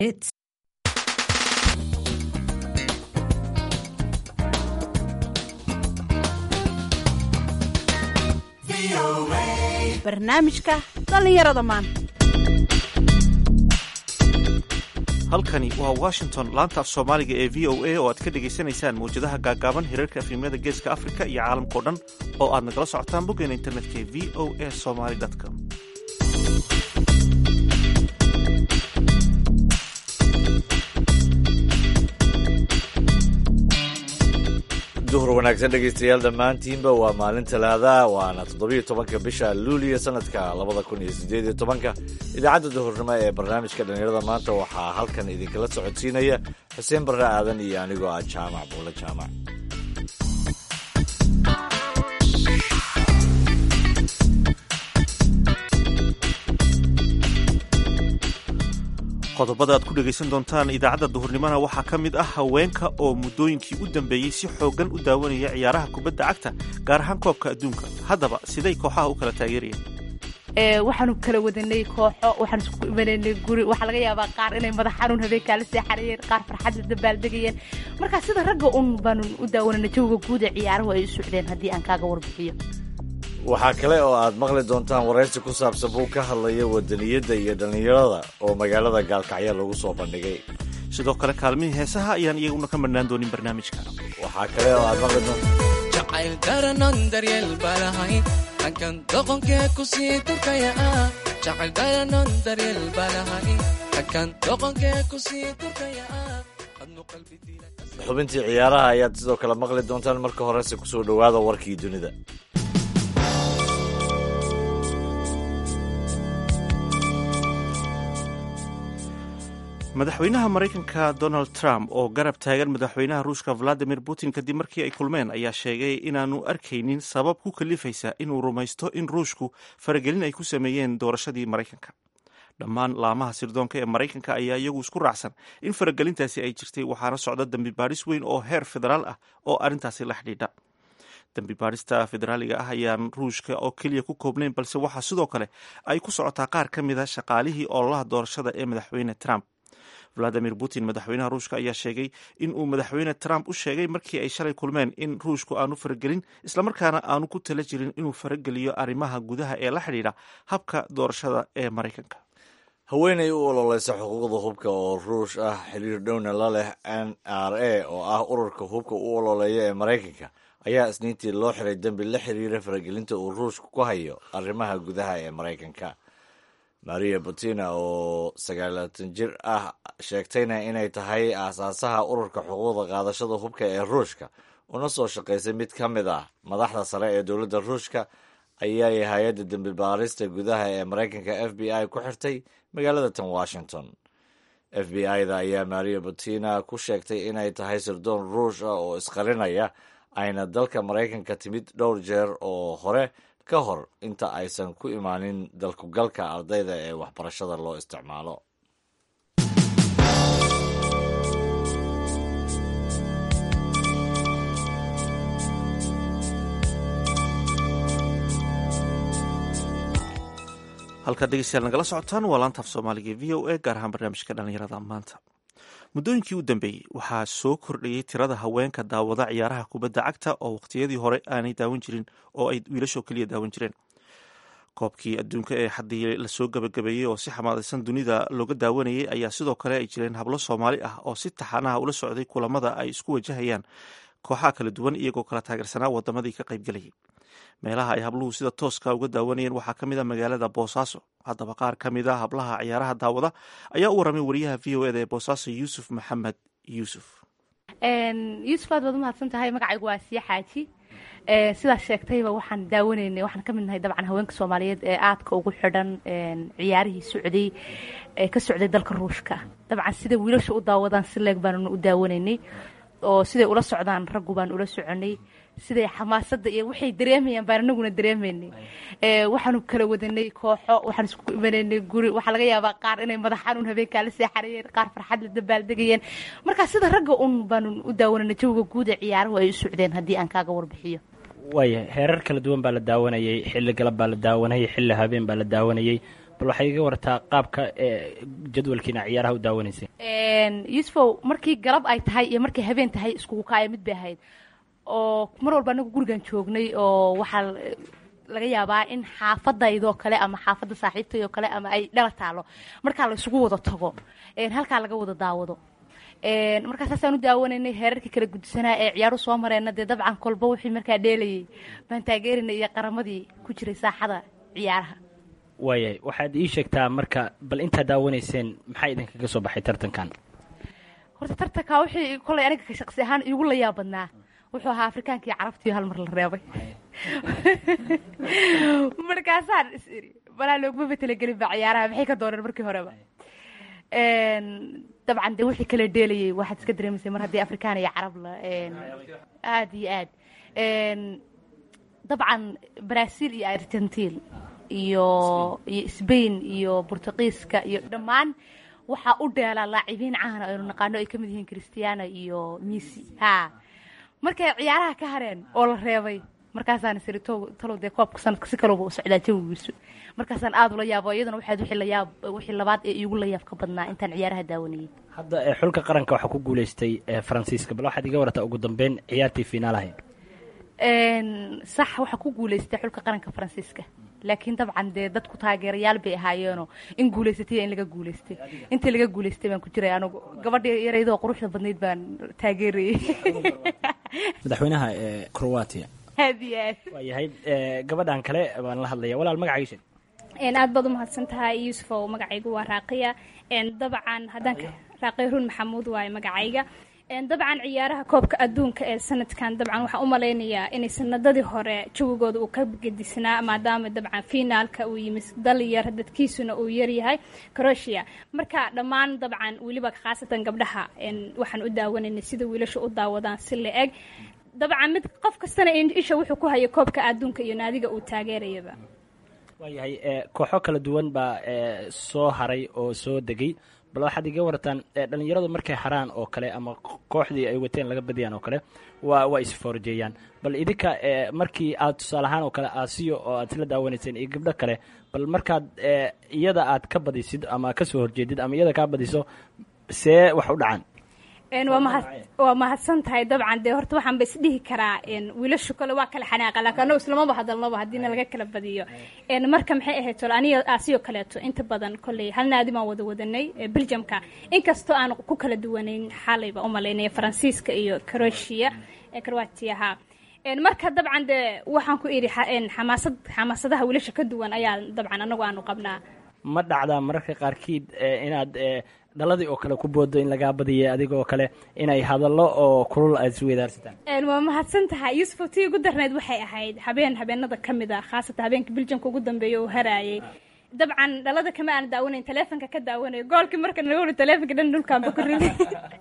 It's barnaamijka dhallinyarada maanta halkani waa washington laanta af soomaaliga ee v o a oo aad ka dhegaysanaysaan mawjadaha gaagaaban hirarka afrimyada geeska afrika iyo caalamkao dhan oo aad nagala socotaan boggeena internetka ee v o a somaly com duhur wanaagsan dhegaystayaal dhammaantiinba waa maalin talaada waana toddobiyo tobanka bisha luuliya sanadka labada kun iyo sideed iyo tobanka idaacadda duhurnimo ee barnaamijka dhallinyarada maanta waxaa halkan idinkala socodsiinaya xuseen barre aadan iyo anigoo ah jaamac buule jaamac qodobada aad ku dhegaysan doontaan idaacadda duhurnimona waxaa ka mid ah haweenka oo muddooyinkii u dambeeyey si xooggan u daawanaya ciyaaraha kubadda cagta gaar ahaan koobka adduunka haddaba siday kooxaha u kala taageerayeen waxaanu kala wadanay kooxo waxaan isku imanaynay guri waxaa laga yaabaa qaar inay madax xanuun habeenkaa la seexanayeen qaar farxad la dabaaldegayeen marka sida ragga un baanu u daawanayna jawiga guud ee ciyaaruhu ay u socdeen haddii aan kaaga warbixiyo waxaa kale oo aad maqli doontaan waraysi ku saabsan buu ka hadlaya wadaniyadda iyo dhallinyarada oo magaalada gaalkacyo lagu soo bandhigay sidoo kale kaalmihii heesaha ayaan iyaguna ka madhnaan doonin barnaamijka waxaa kale oo aad maqli doontaan jacayl daranon daryeel baalahayn hankan doqonkee ku sii durkaya ah jacayl daranon daryeel baalahayn hankan doqonkee ku sii durkaya ah adnu qalbi diila xubintii ciyaaraha ayaad sidoo kale maqli doontaan marka horese kusoo dhowaada warkii dunida madaxweynaha maraykanka donald trump oo garab taagan madaxweynaha ruushka valadimir putin kadib markii ay kulmeen ayaa sheegay inaanu arkaynin sabab ku kalifaysa inuu rumaysto in ruushku faragelin ay ku sameeyeen doorashadii maraykanka dhammaan laamaha sirdoonka ee maraykanka ayaa iyagu isku raacsan in faragelintaasi ay jirtay waxaana socda dambi baadhis weyn oo heer federaal ah oo arrintaasi la xidhiidha dambi baadhista federaaliga ah ayaan ruushka oo keliya ku koobnayn balse waxaa sidoo kale ay ku socotaa qaar ka mid a shaqaalihii ololaha doorashada ee madaxweyne trump valadimir putin madaxweynaha ruushka ayaa sheegay in uu madaxweyne trump u sheegay markii ay shalay kulmeen in ruushku aanu faragelin islamarkaana aanu ku tala jirin inuu farageliyo arrimaha gudaha ee la xidhiidha habka doorashada ee maraykanka haweenay u ololeysa xuquuqda hubka oo ruush ah xiriir dhowna la leh n r a oo ah ururka hubka u ololeeya ee maraykanka ayaa isniintii loo xiray dembi la xiriira faragelinta uu ruushku ku hayo arrimaha gudaha ee maraykanka maria butina oo sagaalaatan jir ah sheegtayna inay tahay aasaasaha ururka xuquuqda qaadashada hubka ee ruushka una soo shaqaysay mid ka mid ah madaxda sare ee dowladda ruushka ayay hay-adda dembi baarista gudaha ee maraykanka f b i ku xirtay magaalada tan washington f b i-da ayaa maria butina ku sheegtay inay tahay sirdoon ruush ah oo isqarinaya ayna dalka maraykanka timid dhowr jeer oo hore ka hor inta aysan ku imaanin dalkugalka ardayda ee waxbarashada loo isticmaalo halkaad dhegeystayaal nagala socotaan waa laantaaf soomaaliga v o a gaar ahaan barnaamijka dhallinyarada maanta muddooyinkii u dambeeyey waxaa soo kordhayey tirada haweenka daawada ciyaaraha kubadda cagta oo waqtiyadii hore aanay daawan jirin oo ay wiilashoo keliya daawan jireen koobkii adduunka ee haddii lasoo gabagabeeyey oo si xamaadaysan dunida looga daawanayay ayaa sidoo kale ay jireen hablo soomaali ah oo si taxanaha ula socday kulamada ay isku wajahayaan kooxaha kala duwan iyagoo kala taageersanaa wadamadii ka qaybgelayay meelaha ay habluhu sida tooska uga daawanayeen waxaa ka mid a magaalada boosaaso haddaba qaar ka mid a hablaha ciyaaraha daawada ayaa u waramay wariyaha v o eda ee boosaaso yuusuf maxamed yuusuf yuusuf aad baad umahadsan tahay magacaygu waa siya xaaji sidaas sheegtayba waxaan daawanaynay waxaan ka mid nahay dabcan haweenka soomaaliyeed ee aadka ugu xidhan ciyaarihii socday ee ka socday dalka ruushka dabcan sida wiilasha u daawadaan si leeg baanuna u daawanaynay oo siday ula socdaan raggu baan ula soconay siday xamaasadda iyo waxay dareemayaan baan anaguna dareemaynay waxaanu kala wadanay kooxo waxaan isku imanaynay guri waxaa laga yaabaa qaar inay madax xanuun habeenkaa la seexanayeen qaar farxad la dabaaldegayeen marka sida ragga un baanu u daawanayna jawiga guud ee ciyaaruhu ay u socdeen haddii aan kaaga warbixiyo waaya heerar kala duwan baa la daawanayay xilli galab baa la daawanayay xilli habeen baa la daawanayay bal waxay iga wartaa qaabka jadwalkiina ciyaaraha u daawanaysay yusufow markii galab ay tahay iyo markay habeen tahay iskugu kaaya mid bay ahayd oo mar walba anagu gurigan joognay oo waxaa laga yaabaa in xaafadaydoo kale ama xaafadda saaxiibtaydoo kale ama ay dhala taalo markaa la isugu wada tago halkaa laga wada daawado markaa saasaan u daawanaynay heerarkii kala gudsanaa ee ciyaaru soo mareenna dee dabcan kolba wixii markaa dheelayay baan taageerinay iyo qaramadii ku jiray saaxada ciyaaraha waayahay waxaad ii sheegtaa marka bal intaad daawanayseen maxaa idinkaga soo baxay tartankan horta tartanka wixii kolay aniga shaqsi ahaan iigu la yaab badnaa wuxuu ahaa afrikaankii carabtiio hal mar la reebay markaasaan is iri balaa loogmaba talagelin ba ciyaaraha maxay ka dooneen markii horeba dabcan dee wixii kala dheelayay waxaad iska dareemaysay mar haddii afrikaan iyo carab la aada iyo aad dabcan brazil iyo argentin iyo iyo sbain iyo bortugiiska iyo dhammaan waxaa u dheelaa laacibiin caana aynu naqaano ay ka mid yihiin christiano iyo missy ha markay ciyaaraha ka hareen oo la reebay markaasaan isiri talow dee koobka sanadka si kalooba u socdaa jawigiisu markaasaan aada ula yaabo iyadana waxaad wixii layaab wixii labaad ee iigu layaab ka badnaa intaan ciyaaraha daawanayay hadda xulka qaranka waxaa ku guulaystay faransiiska bal waxaad iga wartaa ugu dambeyn ciyaartii finaal ahayd sax waxaa ku guulaystay xulka qaranka faransiiska laakiin dabcan dee dadku taageerayaal bay ahaayeenoo in guulaysatay in laga guulaystay intii laga guulaystay baan ku jiray anugu gabadhii yaraydoo quruxda badnayd baan taageerayay madaxweynaha croatia aad iyo aad waayahay gabadhan kale baan la hadlaya walaal magacayga sheeg aad baad umahadsan tahay yuusufow magacaygu waa raaqiya dabcan haddaan raaqiya run maxamuud waaye magacayga dabcan ciyaaraha koobka adduunka ee sanadkan dabcan waxaan u malaynayaa inay sanadadii hore jawigooda uu ka gedisnaa maadaama dabcan finaalka uu yimi dal yar dadkiisuna uu yaryahay croatia marka dhammaan dabcan weliba khaasatan gabdhaha waxaan u daawanaynay sida wiilasha u daawadaan si la eg dabcan mid qof kastana isha wuxuu ku hayay koobka adduunka iyo naadiga uu taageerayaba waayahay kooxo kala duwan baa soo haray oo soo degay bal waxaad iga wartaan dhalinyaradu markay haraan oo kale ama kooxdii ay wateen laga badiyaan oo kale waa waa isfoorjeeyaan bal idinka markii aad tusaale ahaan oo kale aasiyo oo aad isla daawanayseen iyo gabdho kale bal markaad iyada aad ka badisid ama ka soo horjeedid ama iyada kaa badiso see wax u dhacan waa mahadsan tahay dabcan dee horta waxaan ba isdhihi karaa wiilashu kale waa kala xanaaqa laakiin annagu islamaba hadalnaba haddiina laga kala badiyo marka maxay ahayd tol aniga aasiyo kaleeto inta badan kolley hal naadi baan wada wadanay beljamka inkastoo aan ku kala duwanayn xalayba u malaynaya faransiiska iyo croatia croatiaha marka dabcan dee waxaan ku idhi xamaasad xamaasadaha wiilasha ka duwan ayaa dabcan annagu aanu qabnaa ma dhacdaa mararka qaarkiid inaad dhaladii oo kale ku boodo in lagaa badiyay adigoo kale inay hadallo oo kulul aad isweydaarsataan waa mahadsan tahay yuusuf tii ugu darneyd waxay ahayd habeen habeenada ka mid a khaasatan habeenka biljamka ugu dambeeya uu haraayay dabcan dhalada kama aan daawanayn taleefonka ka daawanayo goolkii marka nagawli taleefonka dhan dhulkaanba ku riday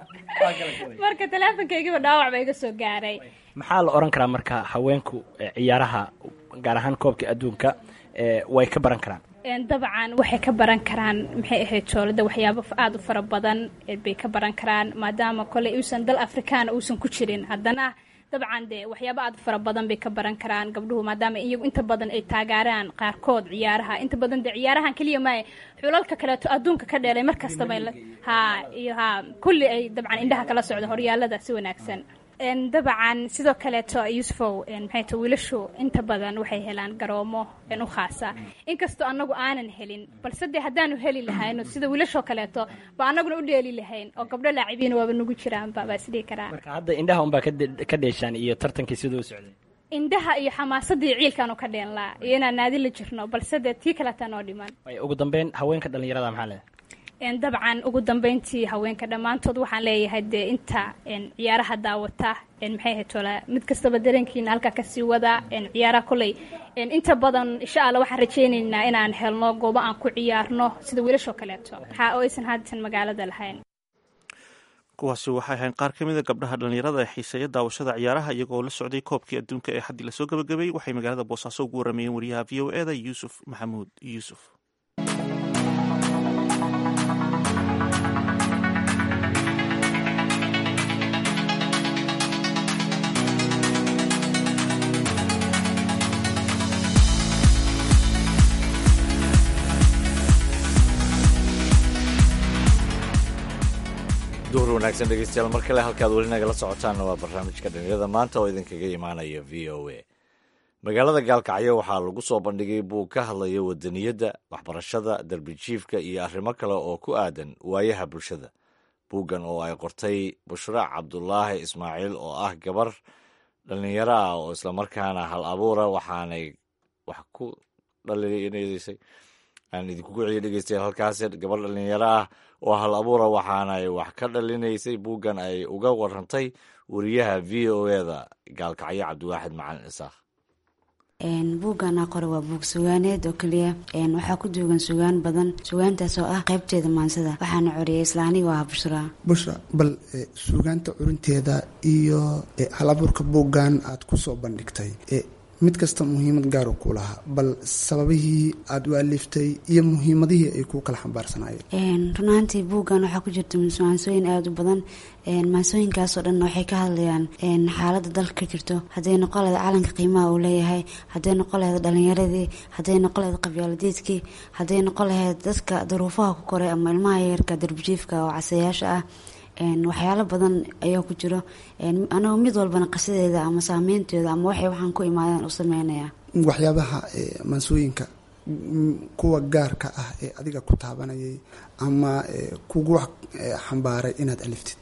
marka taleefonkaygiiba dhaawac ba iga soo gaaray maxaa la odhan karaa marka haweenku ciyaaraha gaar ahaan koobka adduunka way ka baran karaan dabcan waxay ka baran karaan maxay ahayd joolada waxyaabo aada u fara badan bay ka baran karaan maadaama koley uusan dal afrikaana uusan ku jirin haddana dabcan dee waxyaabo aada u fara badan bay ka baran karaan gabdhuhu maadaama iyagu inta badan ay taageeraan qaarkood ciyaaraha inta badan dee ciyaarahan keliya maaye xulalka kaleeto adduunka ka dheelay mar kastaba ha iyo ha kulli ay dabcan indhaha kala socdo horyaalada si wanaagsan dabcan sidoo kaleeto yuusufow maxay ta wiilashu inta badan waxay helaan garoomo u khaasa inkastoo annagu aanan helin balse dee haddaanu heli lahayno sida wiilashoo kaleeto ba annaguna u dheeli lahayn oo gabdho laacibiina waaba nagu jiraanba baa isdhihi karaa marka hadda indhaha unbaa ka dheeshaan iyo tartankii siduu u socday indhaha iyo xamaasadii ciilkaanu ka dheenlaa iyo inaan naadi la jirno balse dee tii kaleetaa noo dhiman ugu dambeyn haweenka dhalinyarada maxaa leedahay dabcan ugu dambeyntii haweenka dhammaantood waxaan leeyahay dee inta ciyaaraha daawata maxay ahayd tola mid kastaba dareenkiina halkaa kasii wada ciyaaraha koley inta badan insha alla waxaan rajaynaynaa inaan helno goobo aan ku ciyaarno sida wiilashoo kaleeto waxa oo aysan haatan magaalada lahayn kuwaasi waxay ahayn qaar ka mida gabdhaha dhallinyarada ee xiiseeya daawashada ciyaaraha iyagoo la socday koobkii adduunka ee xaddii lasoo gabagabeeyey waxay magaalada boosaaso ugu waramayeen wariyaha v o e da yuusuf maxamuud yuusuf duhur wanaagsan dhegeystayaal mar kale halkaad weli nagala socotaanna waa barnaamijka dhalinyarada maanta oo idinkaga imaanaya v o a magaalada gaalkacyo waxaa lagu soo bandhigay buug ka hadlaya wadaniyadda waxbarashada darbijiifka iyo arrimo kale oo ku aadan waayaha bulshada buuggan oo ay qortay bushra cabdulaahi ismaaciil oo ah gabar dhallinyaro ah oo islamarkaana hal abuura waxaanay wax ku dhalinaysay aan idinkugu celiyo dhegeystayaal halkaas gabar dhallinyaro ah oo hal abuura waxaanay wax ka dhalinaysay buuggan ay uga warantay wariyaha v o eda gaalkacyo cabdiwaaxid macalin isaaq buugana qore waa buug sugaaneed oo keliya waxaa ku duugan sugaan badan sugaantaas oo ah qaybteeda maansada waxaana coriyay isla aniga ah bushra bushra bal suugaanta curinteeda iyo hal abuurka buuggan aad ku soo bandhigtay mid kasta muhiimad gaaru ku lahaa bal sababihii aada u aliftay iyo muhiimadihii ay ku kala xambaarsanayeen runaantii buuggan waxaa ku jirta maansooyin aada u badan maansooyinkaasoo dhan waxay ka hadlayaan xaaladda dalka ka jirto hadday noqon laheed calanka qiimaha uu leeyahay hadday noqon laheed dhalinyaradii hadday noqon laheed qabyaaladeedkii hadday noqon laheyd dadka daruufaha ku koray ama ilmaha yarka darbijiifka oo casayaasha ah waxyaalo badan ayaa ku jiro anagoo mid walbana qasideeda ama saameynteeda ama waxay waxaan ku imaadeen u sameynaya waxyaabaha maansooyinka kuwa gaarka ah ee adiga ku taabanayay ama kugu xambaaray inaad aliftid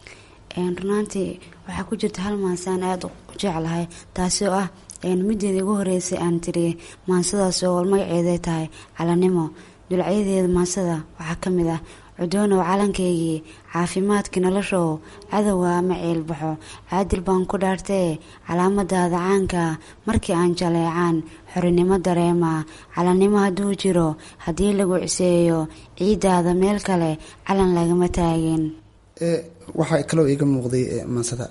runaantii waxaa ku jirta hal maansaan aada u jeclahay taasi oo ah mideeda ugu horeysay aan tiriyay maansadaas oo magaceeday tahay calanimo dulacyadeeda maansada waxaa ka mid ah cudoonow calankaygii caafimaadkii noloshow cadowga ama ceelbaxo caadil baan ku dhaartee calaamadaada caanka markii aan jaleecaan xorinimo dareema calannimo hadduu jiro haddii lagu ciseeyo ciiddaada meel kale calan lagama taagin waxaa kaloo iiga muuqday maansada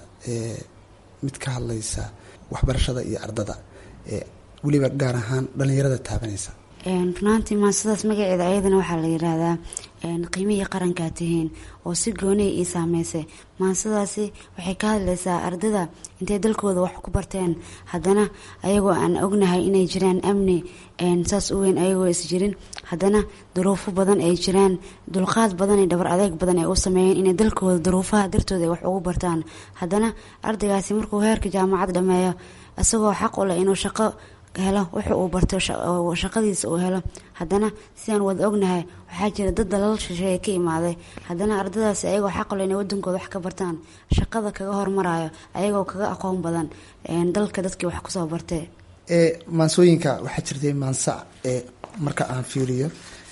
mid ka hadlaysa waxbarashada iyo ardada weliba gaar ahaan dhallinyarada taabanaysa runaantii maansadaas magaceeda ayadana waxaa la yiraahdaa qiimihii qarankaa tihiin oo si gooniya ii saameysay maansadaasi waxay ka hadlaysaa ardada intay dalkooda wax ku barteen haddana ayagoo aan ognahay inay jiraan amni saas u weyn ayagoo is jirin haddana duruufo badan ay jiraan dulqaad badan iyo dhabar adeeg badan ay u sameeyeen inay dalkooda duruufaha dartooda ay wax ugu bartaan haddana ardaygaasi markuu heerka jaamacad dhameeyo isagoo xaq u leh inuu shaqo helo wuxu uu barto shaqadiisa uu helo haddana sidaan wada ognahay waxaa jira dad dalal shisheeye ka imaaday haddana ardadaasi ayagoo xaqle inay wadankooda wax ka bartaan shaqada kaga hormarayo ayagoo kaga aqoon badan dalka dadkii wax kusoo bartee maansooyinka waxaa jirtay maansa ee marka aan fiiriyo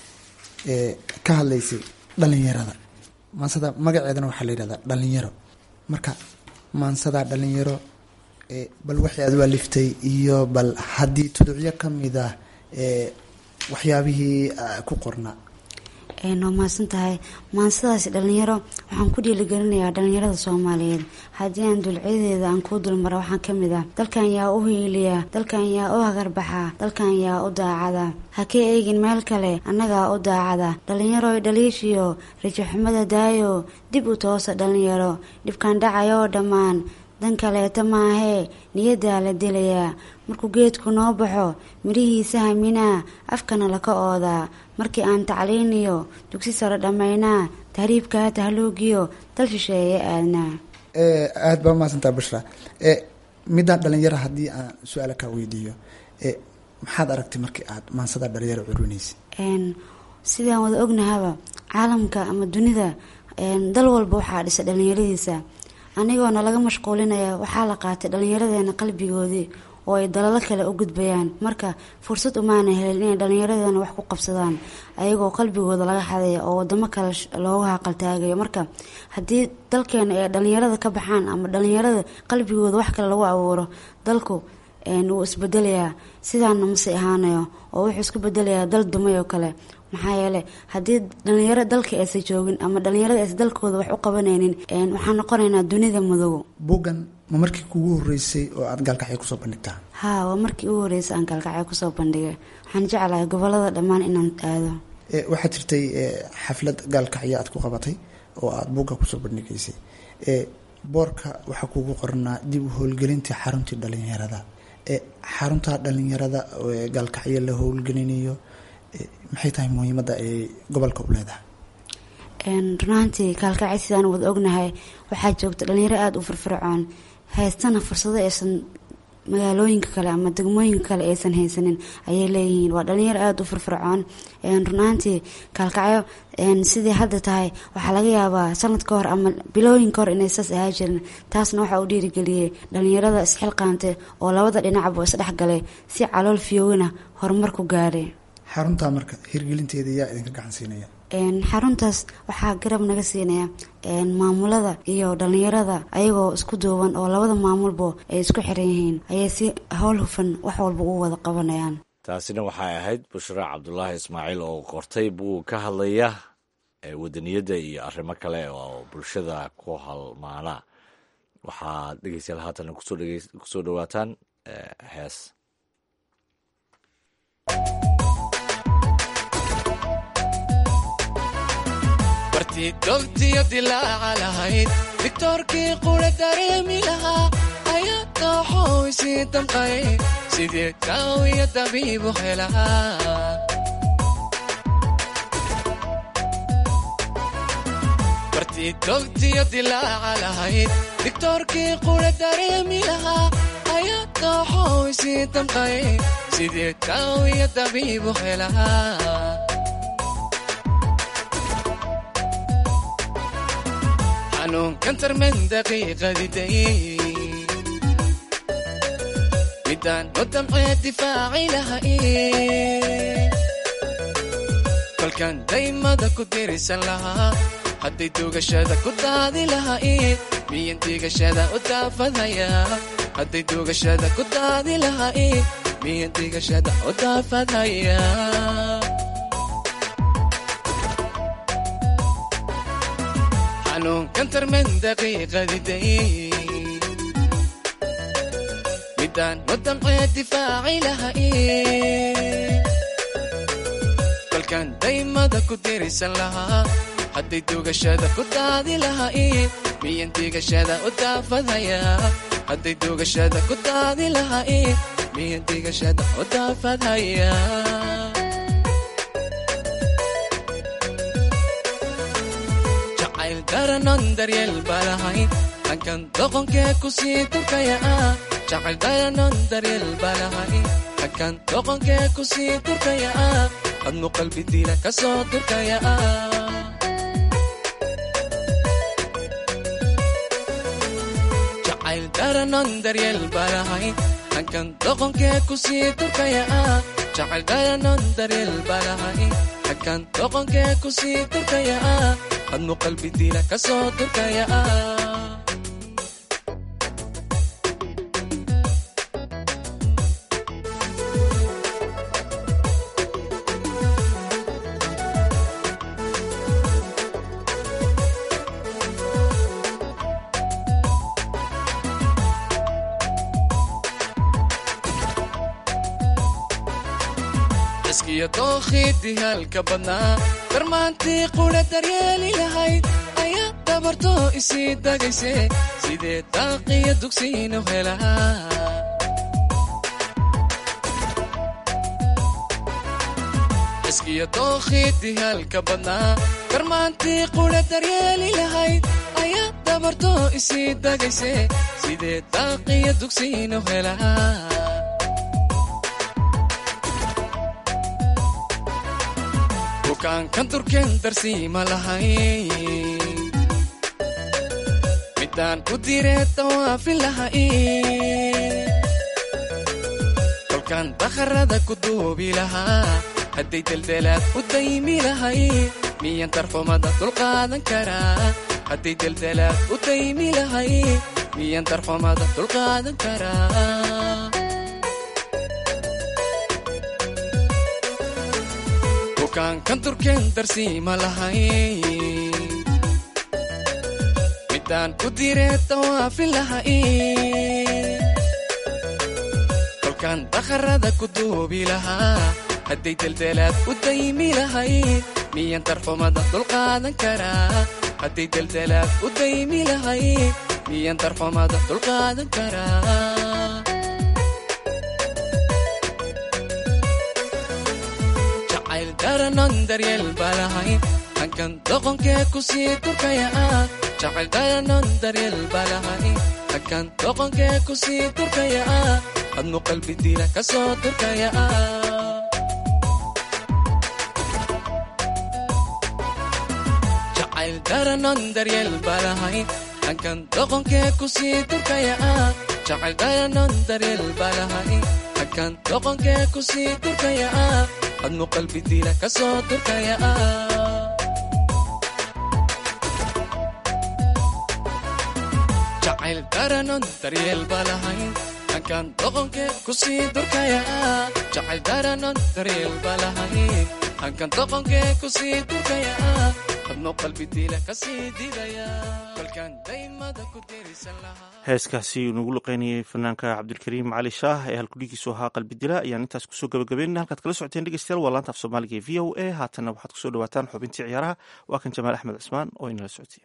ka hadlaysay dhalinyarada maansada magaceedana waxaa la yihahdaa dhalinyaro marka maansada dhalinyaro bal waxay aad u aliftay iyo bal haddii tuducyo ka mid ah waxyaabihii ku qornaa waa mahadsan tahay maansadaasi dhalinyaro waxaan ku dhiiligelinayaa dhalinyarada soomaaliyeed haddii aan dulcyadeeda aan kuu dulmara waxaa ka mid ah dalkan yaa u hiiliya dalkan yaa u hagarbaxa dalkan yaa u daacada ha ka eegin meel kale annagaa u daacada dhalinyaroy dhaliishiyo rajaxumada daayo dib u toosa dhalinyaro dhibkaan dhacayoo dhammaan dan kaleeta maahee niyadaa la dilayaa markuu geedku noo baxo midhihiisa haminaa afkana laka oodaa markii aan tacliiniyo dugsi sare dhammaynaa tahriibkaa tahluugiyo dal shisheeye aadnaa aada baa mahadsantaa bushra midaan dhalinyaro haddii aan su-aala kaa weydiiyo maxaad aragtay markii aad maansada dhalinyaro curinaysa sidaan wada ognahaba caalamka ama dunida dal walba waxaa dhisa dhalinyaradiisa anigoona laga mashquulinaya waxaa la qaatay dhallinyaradeena qalbigoodii oo ay dalalo kale u gudbayaan marka fursad umaana helin inay dhallinyaradana wax ku qabsadaan ayagoo qalbigooda laga xadaya oo wadamo kale loogu haqaltaagayo marka haddii dalkeena ay dhallinyarada ka baxaan ama dhallinyarada qalbigooda wax kale lagu abuuro dalku wuu isbedelayaa sidaana mase ahaanayo oo wuxuu isku bedelayaa dal dumay oo kale maxaa yeele haddii dhalinyaro dalka aysan joogin ama dhalinyarada aysan dalkooda wax u qabanaynin waxaan noqonaynaa dunida madow buuggan ma markii kugu horeysay oo aada gaalkacyo kusoo bandhigtaa haa waa markii ugu horeysay aan gaalkacyo kusoo bandhigay waxaan jeclahay gobolada dhammaan inaan aado waxaa jirtay xaflad gaalkacyo aad ku qabatay oo aada buugga kusoo bandhigaysay boorka waxaa kugu qornaa dib u howlgelintii xaruntii dhalinyarada xarunta dhalinyarada gaalkacyo la howlgelinayo maxay tahay muhiimadda ay gobolka u leedahay runaantii kaalkacay sidaan wada ognahay waxaa joogta dhalinyaro aada u firfircoon haystana fursado aysan magaalooyinka kale ama degmooyinka kale aysan haysanin ayay leeyihiin waa dhalinyaro aada u firfircoon runaantii kaalkacyo sidii hadda tahay waxaa laga yaabaa sanad ka hor ama bilooyin ka hor inay saas ahaa jirin taasna waxaa u dhiirigeliyey dhalinyarada isxilqaante oo labada dhinacba isdhexgalay si calool fiyoowina horumar ku gaadhay xaruntaa marka hirgelinteeda yaa idinka gacan siinaya xaruntaas waxaa garab naga siinaya maamulada iyo dhalinyarada ayagoo isku duuban oo labada maamulba ay isku xiran yihiin ayay si howl hufan wax walba u wada qabanayaan taasina waxay ahayd bushra cabdulaahi ismaaciil oo qortay buu ka hadlaya wadaniyadda iyo arrimo kale oo bulshada ku halmaana waxaad dhegeystayaal haatan kusoo dhawaataan hees bartii dogtiyo dilaaca lahayd digtoorkii qura dareemi lahaa ayaa dooxow isii damqay sidii daawiyo dabiibu helaa bartii dogtiyo dilaaca lahayd digtoorkii qura dareemi lahaa ayaa dooxow isii damqay sidii daawiyo dabiibu helaa xanuunkan tarman daqiiqadiday midaan u damcee difaaci lahay kolkan daymada ku dirisan lahaa hadday duugashada ku daadi lahayd miyan digashada u daafadhayaa hadday duugashada ku daadi lahayd miyan digashada u daafadhayaa xanuunkan tarman daqiiqadiday midaan u damcee difaaci lahay kolkan daymada ku dirisan lahaa hadday duugashada ku daadi lahayd miyan digashada u daafadhayaa hadday duugashada ku daadi lahayd miyan digashada u daafadhayaa daranon daryeel balahay hankan doqonkee ku sii turkaya ah jacayl daranon daryeel balahay hankan doqonkee ku sii turkaya ah admu qalbi diila ka soo turkaya ah jacayl daranon daryeel balahay hankan doqonkee ku sii turkaya ah jacayl daranon daryeel balahay hankan doqonkee ku sii turkaya ah admu qalbi diila ka soo turkaya ah iskiyo dookhidii halka badnaa darmaantii qudha daryeeli lahayd ayaa dabarto isii dagayse sidee daaqiyo dugsiinu helaa iskiyo dookhidii halka badnaa darmaantii qudha daryeeli lahayd ayaa dabarto isii dagayse sidee daaqiyo dugsiinu helaa bukaankan turken darsiima lahay midaan ku diree tawaafin lahay kolkaan dakharada ku duubi lahaa hadday deldelaad u daymi lahay miyan darxumada dulqaadan karaa hadday deldelaad u daymi lahay miyan darxumada dulqaadan karaa bukaankan turken darsiima lahay midaan ku diree tawaafin lahay kolkaan dakharada ku duubi lahaa hadday deldelaad u daymi lahay miyan darxumada dulqaadan karaa hadday deldelaad u daymi lahay miyan darxumada dulqaadan karaa jacayl daranon daryeel balahay hankan doqonkee kusii durkaya ah jacayl dharanon daryeel balahay hankan doqonkee kusii durkaya ah admu qalbi diila ka soo durkaya ah jacayl dharanon daryeel balahay hankan doqonkee kusii durkaya ah jacayl dharanon daryeel balahay hankan doqonkee kusii durkaya ah admu qalbi diila ka soo durkaya ah jacayl dharanon daryeel balahayn hankan doqonkee kusii durkaya ah jacayl dharanon daryeel balahayn hankan doqonkee kusii durkaya ah admu qalbi diila kasii didaya kolkaan daymada ku dirisan lahaa heeskaasi nagu luqeynayay fanaanka cabdilkariim cali shaah ee halkudhigiisu ahaa qalbi dila ayaan intaas kusoo gabagabeynana halkaad kala socoteen dhegeystayaal waa laanta af soomaaliga ee v o a haatanna waxaad kusoo dhawaataan xubintii ciyaaraha waa kan jamaal axmed cismaan oo inala socodsiiya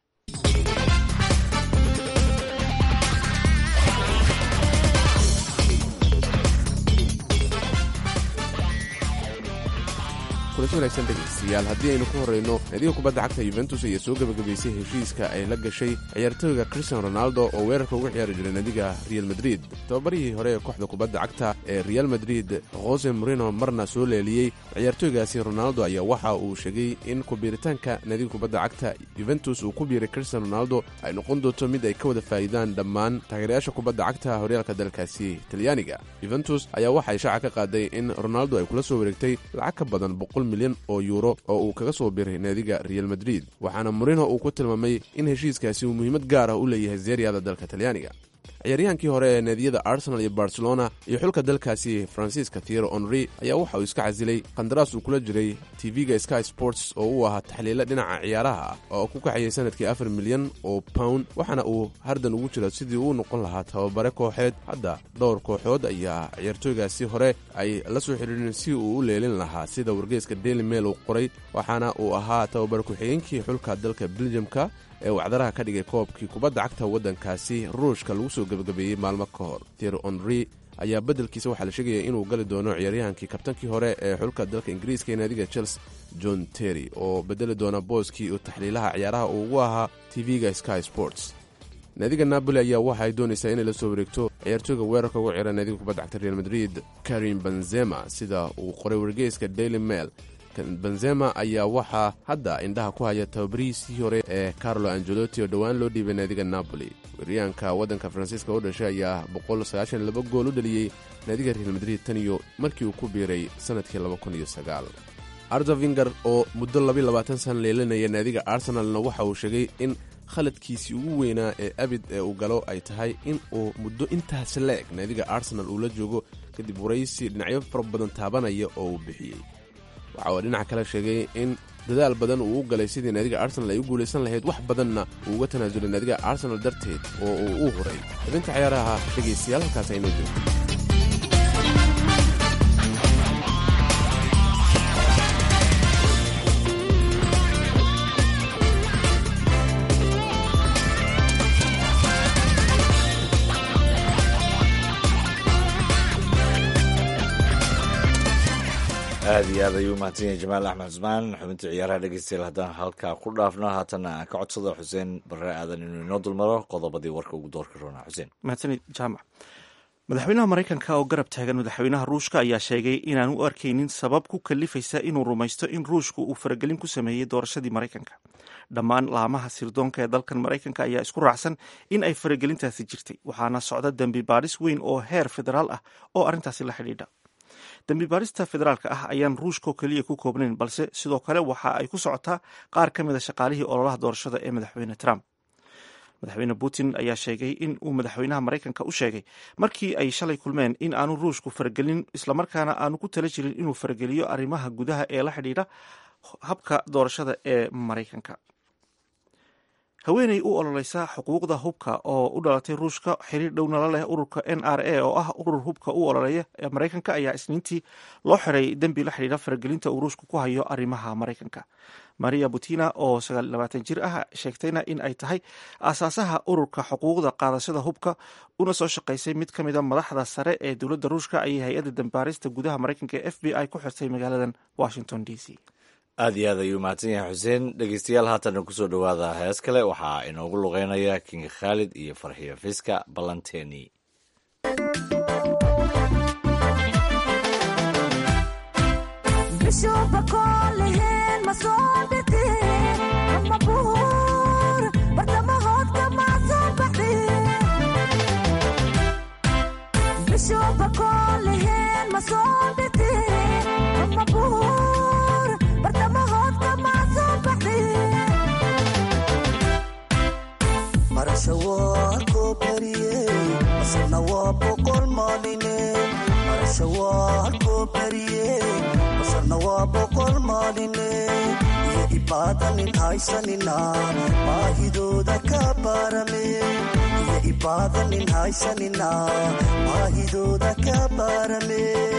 kulanti wanaagsan dhegaystayaal haddii aynu ku horrayno naadiga kubadda cagta yuventus ayaa soo gebagabaysay heshiiska ay la gashay ciyaartooyga christian ronaldo oo weerarka uga ciyaari jiray naadiga real madrid tababarihii hore ee kooxda kubadda cagta ee real madrid jose morino marna soo leeliyey ciyaartooygaasi ronaldo ayaa waxa uu sheegay in kubiiritaanka naadiga kubadda cagta yuventus uu ku biiray christian ronaldo ay noqon doonto mid ay ka wada faa'iidaan dhammaan taageerayaasha kubadda cagta horyaalka dalkaasi talyaaniga yuventus ayaa waxay shaaca ka qaaday in ronaldo ay kula soo wareegtay lacag ka badan milyan oo yuuro oo uu kaga soo biray naadiga real madrid waxaana morino uu ku tilmaamay in heshiiskaasi uu muhiimad gaar ah u leeyahay zeeriyada dalka talyaaniga ciyaaryahankii hore ee naadiyada arsenal iyo barcelona iyo xulka dalkaasi francisca tiero onri ayaa waxa uu iska casilay qandaraas uu kula jiray tv-ga sky sports oo uu ahaa taxliile dhinaca ciyaaraha ah oo ku kaxayay sanadkii afar milyan oo pound waxaana uu hardan ugu jira sidii uu noqon lahaa tababare kooxeed hadda dhowr kooxood ayaa ciyaartooygaasi hore ay la soo xidhiireen si uu u leelin lahaa sida wargeyska daily mail uu qoray waxaana uu ahaa tababare ku-xigeenkii xulka dalka beljamka ee wacdaraha ka dhigay koobkii kubadda cagta waddankaasi ruushka lagu soo gebagabeeyey maalmo ka hor tier onri ayaa beddelkiisa waxaa la sheegaya inuu gali doono ciyaaryahankii kabtankii hore ee xulka dalka ingiriiska ee naadiga chelsea john terry oo bedeli doona booskii uu taxliilaha ciyaaraha uu ugu ahaa tv-ga sky sports naadiga napoli ayaa waxa ay doonaysaa inay la soo wareegto ciyaartooyga weerarka ugu cira naadiga kubadda cagta real madrid karim benzema sida uu qoray wargeyska daily mail benzema ayaa waxaa hadda indhaha ku haya tababarihiisii hore ee carlo angelotti oo dhowaan loo dhiibay naadiga napoli weeryaanka waddanka faransiiska u dhashay ayaa boqolsagaashanlaba gool u dhaliyey naadiga real madrid tan iyo markii uu ku biiray sannadkii arza vinger oo muddo labayabaatan sana leelanaya naadiga arsenalna waxa uu sheegay in khaladkiisii ugu weynaa ee abid ee uu galo ay tahay in uu muddo intaas la-eg naadiga arsenal uu la joogo kadib waraysi dhinacyo fara badan taabanaya oo uu bixiyey waxa uu dhinaca kale sheegay in dadaal badan uu u galay sidii naadiga arsenal ay u guulaysan lahayd wax badanna uu uga tanaasulay naadiga arsenal darteed oo uu u huray xubinta ciyaaraha dhegaystayaal halkaas aynoo joogto aada iyo aad ayuu umahadsan yahay jamaal axmed cusmaan xubintii ciyaaraha dhegeystayaal haddaan halkaa ku dhaafno haatanna aan ka codsado xuseen barre aadan inuu inoo dulmaro qodobadii warka ugu doorka roona xuseen mahadsanid jaamac madaxweynaha maraykanka oo garab taagan madaxweynaha ruushka ayaa sheegay inaan u arkaynin sabab ku kalifaysa inuu rumaysto in ruushku uu faragelin ku sameeyey doorashadii maraykanka dhammaan laamaha sirdoonka ee dalkan maraykanka ayaa isku raacsan in ay faragelintaasi jirtay waxaana socda dembi baadhis weyn oo heer federaal ah oo arrintaasi la xidhiidha dembi baadhista federaalka ah ayaan ruushkao keliya ku koobnayn balse sidoo kale waxa ay ku socotaa qaar ka mid a shaqaalihii ololaha doorashada ee madaxweyne trump madaxweyne putin ayaa sheegay in uu madaxweynaha maraykanka u sheegay markii ay shalay kulmeen in aanu ruushku faragelin islamarkaana aanu ku tala jirin inuu farageliyo arrimaha gudaha ee la xidhiidha habka doorashada ee maraykanka haweeney u ololeysa xuquuqda hubka oo u dhalatay ruushka xiriir dhownala leh ururka n r a oo ah urur hubka u ololeeya ee maraykanka ayaa isniintii loo xiray dembi la xidhiidha faragelinta uu ruushku ku hayo arrimaha maraykanka maria butina oo sagaallabaatan jir ah sheegtayna in ay tahay aasaasaha ururka xuquuqda qaadashada hubka una soo shaqaysay mid ka mida madaxda sare ee dowladda ruushka ayay hay-adda dambaarista gudaha maraykanka ee f b i ku xirtay magaaladan washington d c aad iyo aad ayuu mahadsan yahay xuseen dhegeystayaal haatana kusoo dhowaada hees kale waxaa inoogu luqeynaya king khaalid iyo farxiyo fiska ballanteeni baahidooda ka baarame iyo ibaadanin haysanina baahidooda ka baarame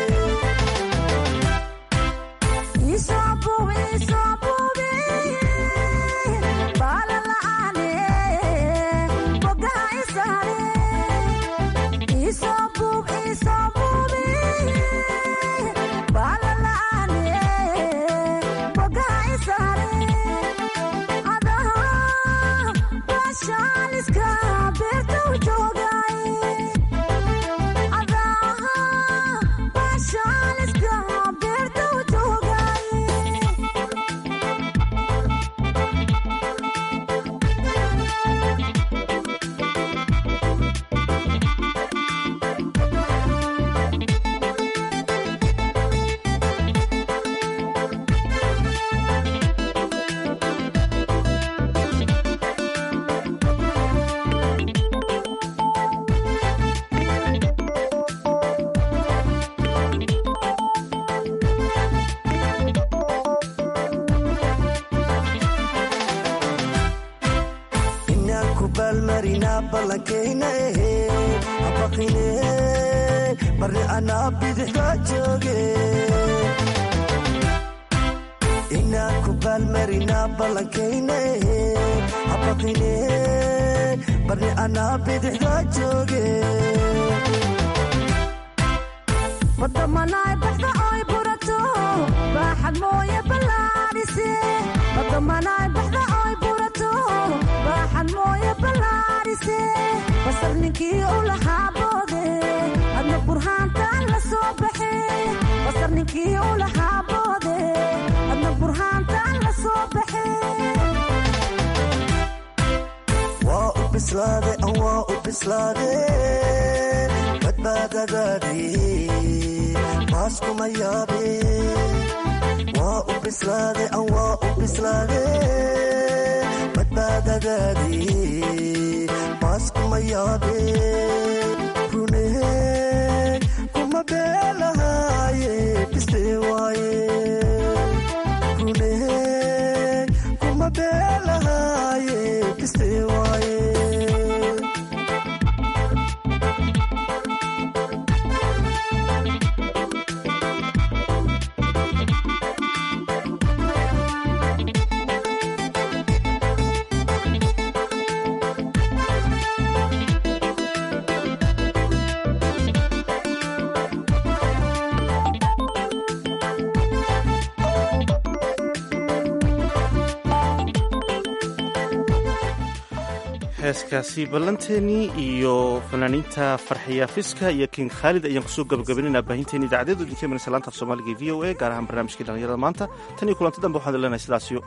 heeskaasi ballanteennii iyo fanaaniinta farxiya fiska iyo king khaalid ayaan kusoo gabagabaynayna baahinteeni idaacadeedu idinka imanaysa laanta af soomaaliga e v o a gaar ahaan barnaamijkii dhallinyarada maanta tan iyo kulanti dambe waxaan leenahay sidaasiyo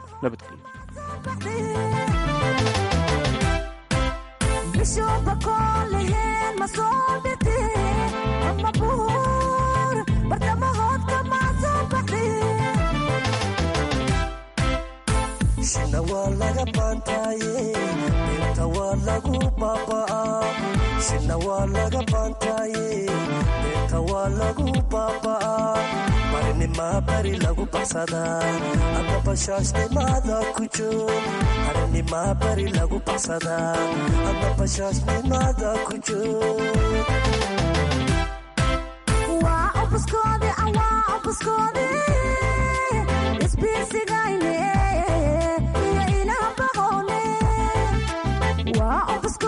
shina waa laga baantaaye beerta waa lagu baaba'aa shina waa laga baantaaye beerta waa lagu baaba'aa barinimaa bari lagu baxsadaa hadda bashaashnimaada ku joog harinimaa bari lagu baxsadaa hadda bashaashnimaada ku joog isbiirsigayne iyo ilaah bahowle waa obusko